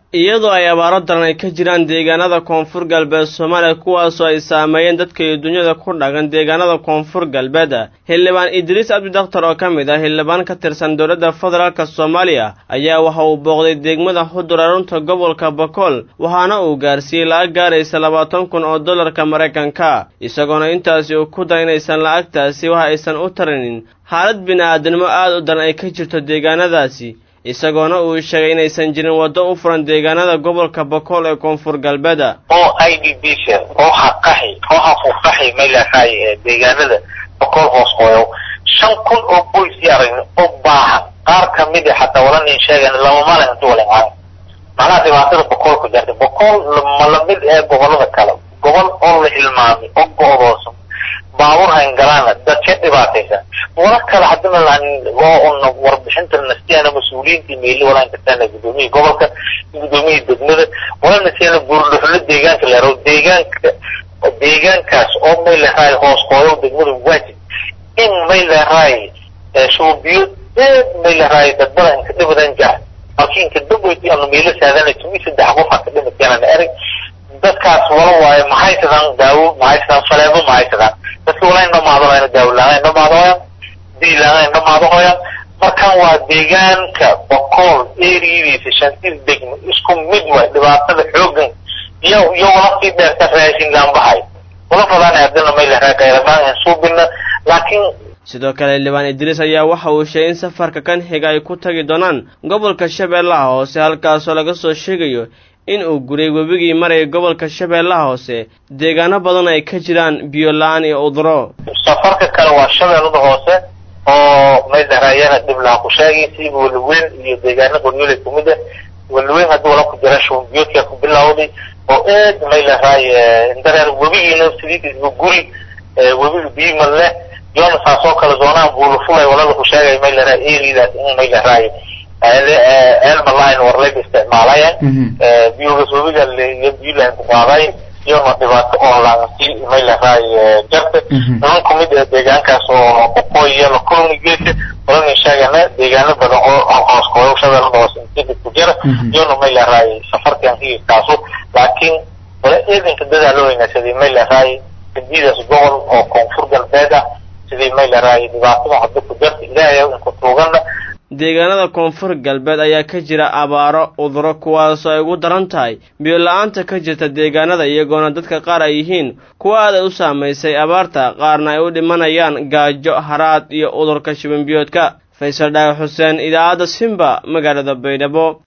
iyadoo ay abaaro daran ay ka jiraan deegaanada koonfur galbeed soomaaliya kuwaasoo ay saameeyeen dadka iyo dunyada ku dhaqan deegaanada koonfur galbeed xildhibaan idriis cabdi dakhtar oo ka mid ah xildhibaan ka tirsan dowladda federaalk soomaaliya ayaa waxa uu booqday degmada xudur arunta gobolka bakool waxaana uu gaarsiiyey lacag gaaraysa labaatan kun oo dollarka maraykanka isagoona intaasi uu ku dara inaysan lacagtaasi waxa aysan u tarinin xaalad bini-aadanimo aad u daran ay ka jirto deegaanadaasi isagoona uu sheegay inaysan jirin waddo u furan deegaanada gobolka bakool ee koonfur galbeeda oo i d b s oo haqaxi oo hafuuqaxi maylahay deegaanada bakool hoos hooyo shan kun oo boys aragni oo baahan qaar kamid a xataa wala nin sheegan lama maalin intu wala imaan macnaha dhibaatada bakool ku jirta bakool ma lamid ee gobolada kale gobol oo la hilmaamay oo go-doosan baabuur hayn galaana dadka dhibaataysan wala kale hadana oo warbixinta nastiyana mas-uuliyiinta meeli walaa inkataan gudoomiyii gobolka gudoomiyii degmada wala nastiyana buurdhuxlo deegaanka leero deegaanka deegaankaas oo may leedahay hoos hooyo degmada waajib in may leedahay shuubiyo aad may leedahay dad badan inka dhibadan jaar markii inka daweyti anu meelo saadana tumi saddex qof aka dhimateenan erag dadkaas wala waayo maxay sadaan daawo maxay sadaan faleebo maxay sadaan dadka wala in dhamaadooyana daawo laaan dhamaadooyan diilaan dhamaadooyan markan waa deegaanka boqol eriyadiisa shantiis degmo isku mid waay dhibaatada xoogan iyo iyo wala sii dheerta raashin gaanbahay wala fadaan hadana may leedahay qayradaan suubina laakiin sidoo kale xildhibaan idriis ayaa waxa uu sheegay in safarka kan xiga ay ku tagi doonaan gobolka shabeellaha hoose halkaasoo laga soo sheegayo in uu guray webigii maraya gobolka shabeellaha hoose deegaano badan ay ka jiraan biyo la-aan iyo uduro safarka kale waa shabeellada hoose oo may dharaayana dhib laha ku sheegay si weliweyn iyo deegaano qoryooley kumid ah weliweyn haddii wala ku jira shuunbiyoodkaa ku bilawday oo aad may lahaay indareer webigiina sidiisba guri webiga biimal leh yoona saasoo kale zoonaan buulafulay wala laku sheegay may lahaay eridaas in may lahaay elmaline warlayba isticmaalayeen biyogas webiga iyo biyulan ku qaaday iyona dhibaato onlansi may lahaay jarta niman kumid ee deegaankaas oo boqooy iyo lakulmi geesa walana sheegana deegaano badan oo hoos kooyo shabeellada hoose intida ku jira iyona may lahaay safarkan higirkaasu laakiin wala eedanka dadaa loo weynaasaday may lahaay sidiidaas gobol oo koonfur galbeed ah sidii may lahaay dhibaatada hadda ku jarta ilaahay inku tuugana deegaanada koonfur galbeed ayaa ka jira abaaro uduro kuwaasoo ay ugu daran tahay biyo la-aanta ka jirta deegaanada iyagoona dadka qaar ay yihiin kuwa aad ay u saamaysay abaarta qaarna ay u dhimanayaan gaajo haraad iyo udurka shibanbiyoodka faysal dhaagax xuseen idaacadda simba magaalada baydhabo